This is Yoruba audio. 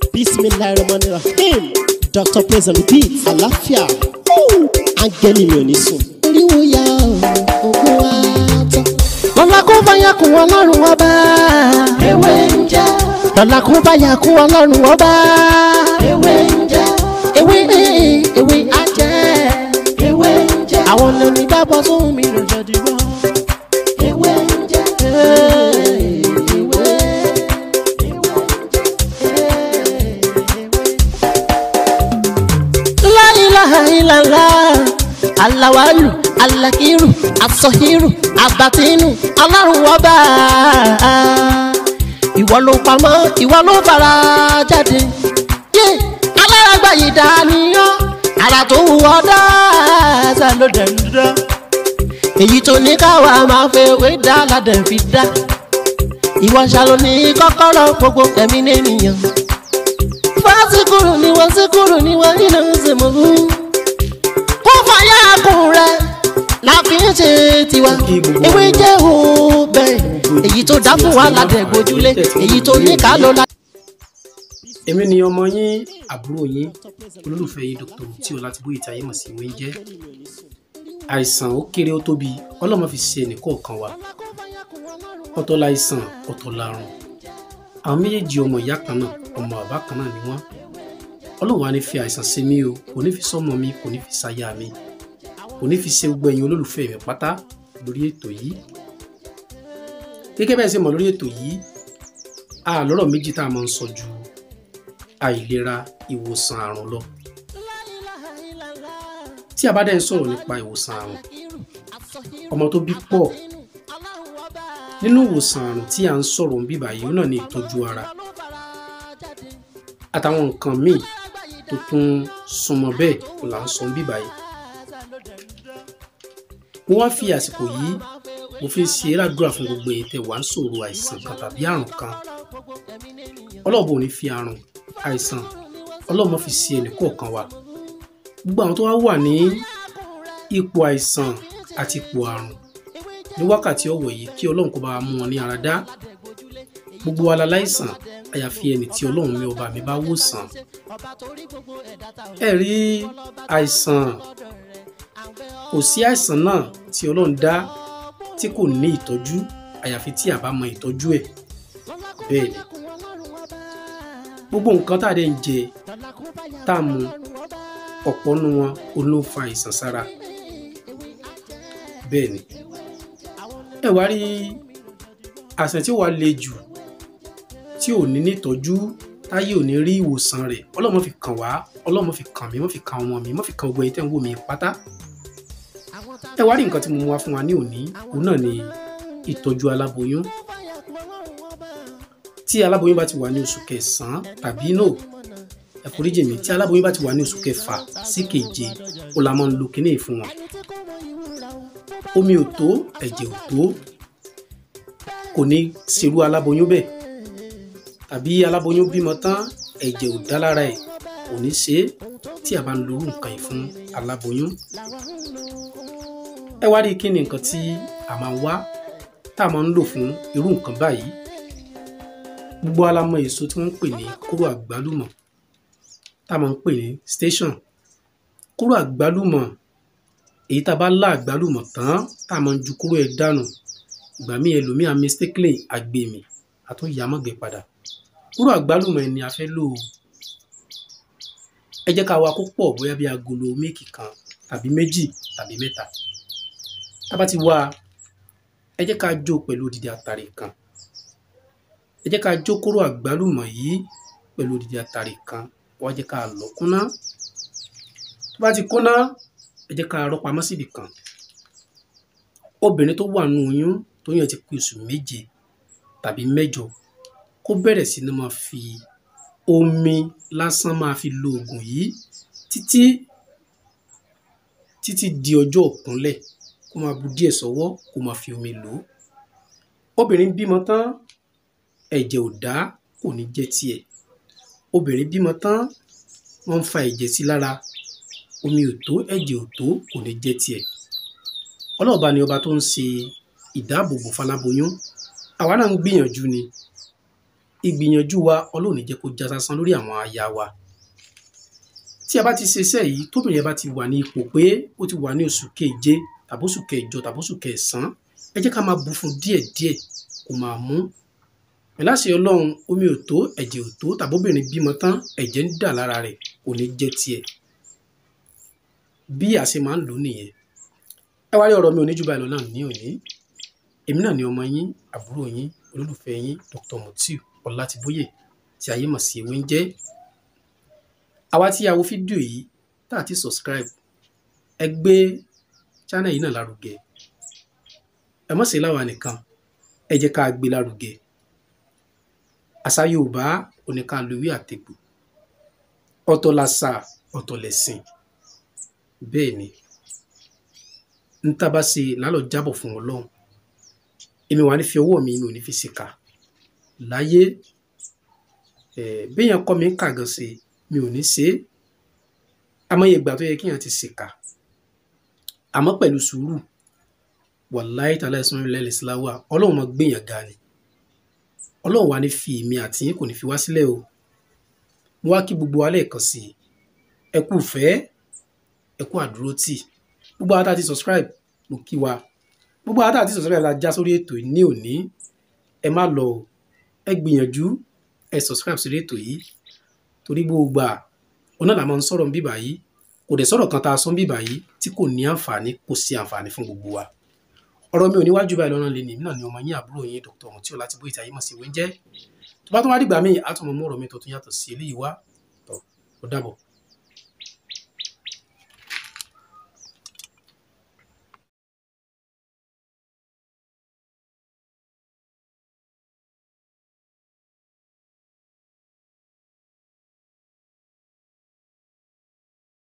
bismillahirrahmanirrahim dr praise and repeat àlàáfíà áńgẹ́lì mi ò ní sùn. oríwo ya ògùn wa tán. lọ́la kó báyà kún ọlọ́run ọba. ewé ń jẹ́ lọ́la kó báyà kún ọlọ́run ọba. ewé ń jẹ́ ewé ewé ajẹ́. ewé ń jẹ́ àwọn lóní gbàgbọ́ sóhun mi ló jọ dìbò. ewé ń jẹ́ ewé La ilaha illallah alawalu alakiru asọhiru abatinu ọlọ́run ọba ìwọ ló pamọ́ ìwọ ló fara jáde yé alárágbá yìí dániyàn ara tó wù ọ́ dáadáa ló dẹ̀ ń dá èyí tó ní káwa máa fẹ́ wé dá ládẹ̀ fi dá ìwọ ṣàlò ní kọ́kọ́rọ́ gbogbo ẹ̀mí nìyẹn fásikúrú ni wọ́n síkúrú ni wọ́n nínú ìsìnkú. kó fàyà kùn rẹ̀ la fi ń ṣe tiwa. ewé jẹ́ òbẹ̀ èyí tó dá fún wa ládẹ̀ gbójúlé èyí tó ní ká ló la. èmi ni ọmọ yín àbúrò yín olólùfẹ́ yín dr tí o láti bóyá ìtayé mọ̀ sí ìwé jẹ́ àìsàn ó kéré ó tóbi ọlọ́mọ fi ṣe ẹnìkọ̀ọ̀kan wa ọ̀tọ̀ láìsàn ọ̀tọ̀ làrùn àwọn méjèèjì ọmọ ìyá kan náà ọmọ bàbá kan náà ni wọ́n ọlọ́run wa ní fi àìsàn ṣe mí o kò ní fi sọ́mọ mi kò ní fi ṣáyà mi kò ní fi ṣe gbogbo ẹ̀yin olólùfẹ́ mi pátá lórí ètò yìí gẹ́gẹ́ bẹ́ẹ̀ ṣe mọ̀ lórí ètò yìí a lọ́rọ̀ méjì tá a máa ń sọ ju àìlera ìwòsàn àrùn lọ tí a bá dẹ̀ ń sọ̀rọ̀ nípa ìwòsàn àrùn ọmọ tó bí pọ̀ nínú ìwòsàn àrùn tí a ń sọ̀rọ̀ ń bíbà yìí náà ní ìtọ́jú ara àtàwọn nǹkan míì tó tún súnmọ́ bẹ́ẹ̀ kò là ń sọ ń bíbà yìí mo wá fi àsìkò yìí mo fi ń ṣe ládùúrà fún gbogbo èyí tẹ́ wà ń sọ̀rọ̀ àìsàn kan tàbí àrùn kan ọlọ́ọ̀bù ò ní fi àrùn àìsàn ọlọ́ọ̀mọ fi ṣe ẹnì kọ̀ọ̀kan wa gbogbo àwọn tó wá wà ní ipò àìsàn àti ipò àrùn ní wákàtí ọ̀wọ̀ yìí kí ọlọ́run kó bá wa mú wọn ní ara dá gbogbo wa la láìsàn àyàfi ẹni tí ọlọ́run mi ọba mi bá wò sàn ẹ rí àìsàn kò sí àìsàn náà tí ọlọ́run dá tí kò ní ìtọ́jú àyàfi tí a bá mọ ìtọ́jú ẹ̀ bẹ́ẹ̀ ni gbogbo nǹkan tá a dẹ̀ ń jẹ tá a mu ọ̀pọ̀ nu wọn ó ló fa àìsàn sára bẹ́ẹ̀ ni ẹ wá rí àìsàn tí ó wà le jù tí ò ní nítọ́jú táyé ò ní rí ìwòsàn rẹ̀ ọlọ́mọ fi kàn wá ọlọ́mọ fi kàn mí mọ́ fi kàn ọmọ mi mọ́ fi kàn gbogbo ẹ̀yin tẹ́ ń wò mí pátá ẹ wá rí nǹkan tí mo mú wá fún wa ní òní òun náà ni ìtọ́jú aláboyún tí aláboyún bá ti wà ní oṣù kẹsàn-án tàbí no ẹ foríjì mi tí aláboyún bá ti wà ní oṣù kẹfà sí keje ó la máa ń lo kinní yìí fún wọn omi ò tó ẹ̀jẹ̀ ò tó kò ní ṣerú aláboyún bẹ́ẹ̀ tàbí aláboyún bímọ tán ẹ̀jẹ̀ ò dá lára ẹ̀ kò ní ṣe é tí a bá ń lo irú nǹkan yìí fún aláboyún ẹ wá rí kí ni nǹkan tí a máa wá tá a máa ń lò fún irú nǹkan báyìí gbogbo alamọ èso tí wọ́n ń pè ní kóró àgbálùmọ̀ tá a máa ń pè ní station kóró àgbálùmọ̀ èyí tá a bá lá àgbálùmọ̀ tán tá a máa ń ju kóró ẹ̀ dànù ìgbà míì ẹlòmíà mistakenly àgbèmí àtúnyàmọ̀gbẹ̀ padà kóró àgbálùmọ̀ ẹni a fẹ́ lò ó ẹ jẹ́ ká wa kó pọ̀ bóyá bí agolo méèkì kan tàbí méjì tàbí mẹ́ta tá a bá ti wá ẹ jẹ́ ká jó pẹ̀lú odidi àtàrí kan ẹ jẹ́ ká jó kóró àgbálùmọ̀ yìí pẹ̀lú odidi àtàrí kan wá jẹ́ ká lọ kúnná tó bá ti kúnná ẹ jẹ́ ká rọ́ pamọ́ síbi kan obìnrin tó wà nù oyún tó yàn ti pé oṣù méje tàbí mẹ́jọ kó bẹ̀rẹ̀ sí ní máa fi omi lásán máa fi lo oògùn yìí títí títí di ọjọ́ òkúnlẹ̀ kó máa bu díẹ̀ sọ́wọ́ kó máa fi omi lò ó obìnrin bímọ tán ẹ̀jẹ̀ ò dá kò ní jẹ́ tiẹ̀ obìnrin bímọ tán wọ́n ń fa ẹ̀jẹ̀ sí lára omi ò tó ẹ̀jẹ̀ ò tó kò ní jẹ́ tiẹ̀ ọlọ́ọ̀bá ni ọba tó ń ṣe ìdáàbòbò faláboyún àwa náà ń gbìyànjú ni ìgbìyànjú wa ọlọ́run ní jẹ́ kó já sásán lórí àwọn aya wa tí a bá ti ṣe iṣẹ́ yìí tóbìnrin yẹn bá ti wà ní ipò pé ó ti wà ní oṣù keje tàbí oṣù kẹjọ tàbí oṣù kẹsàn-án ẹ jẹ́ ká máa bù fún díẹ̀díẹ̀ kó máa mú pẹ̀lú àṣẹ ọlọ́run omi ò tó ẹ̀jẹ̀ ò tó tàbí obìnrin bímọ tán ẹ̀jẹ̀ ń dà lára rẹ̀ kò ní jẹ́ tiẹ̀ bí a ṣe máa ń lò ó nìyẹn ẹ wá rí ọ̀rọ̀ mi ò ní jù báyìí lọ náà ní òní èmi náà ni ọmọ yín àbúrò yín olólùfẹ́ yín Dr. Mutiu Ọlátìbóyè tí ayé mọ̀ sí ewé ń jẹ́ àwa tí a wo fídíò yìí tá a ti subscribe ẹ gbé channel yìí náà lárugẹ ẹ mọ̀ sí láwa nìkan ẹ jẹ́ ká gbé lárugẹ àṣà Yorùbá oníkàlùwí àtẹ̀gbò ọ̀tọ̀ làṣà ọ̀tọ̀ lẹ̀sìn bẹ́ẹ̀ ni n tá bá ṣe lálọ́ jábọ̀ fún Ọlọ́run èmi wà ní fi ọwọ́ mi mi ò ní fi ṣìkà láyé béèyàn kọ́ mi ń kà gan ṣe mi ò ní ṣe é àmọ́ ìgbà tó yẹ kéèyàn ti ṣìkà àmọ́ pẹ̀lú sùúrù wàláyé tàlẹ́ ẹ̀sán ilẹ̀ ìsìláwà ọlọ́run máa gbèyàn ga ni ọlọ́run wa ní fi èmi àti yín kò ní fi wá sílẹ̀ o mo wá kí gbogbo wa lẹ́ẹ̀kan sí i ẹ kú fẹ́ ẹ kú àdúró tì gbogbo àwọn tá a ti subscribe mo kí wa gbogbo àwọn tá a ti subscribe la já sórí ètò yìí ní òní ẹ má lọ o ẹ gbìyànjú ẹ subscribe sórí ètò yìí torí gbogbo à ọ̀nà làwọn máa ń sọ̀rọ̀ bíbà yìí kò dẹ̀ sọ̀rọ̀ kan tá a sọ bíbà yìí tí kò ní àǹfààní kò sí àǹfààní fún gbogbo wa ọ̀rọ̀ mi ò níwájú báyìí lọ́nà lè ní náà ni ọmọ yín àbúrò yín Dr. Mutiu Ọlátìbóyè tí ayé mọ̀ sí ìwé ń jẹ́ tó bá tún wá dìgbà míì á tún mọ mú ọ̀rọ̀ mi tó tún yàtọ̀ sí eléyìí wá tó ó dàbọ̀.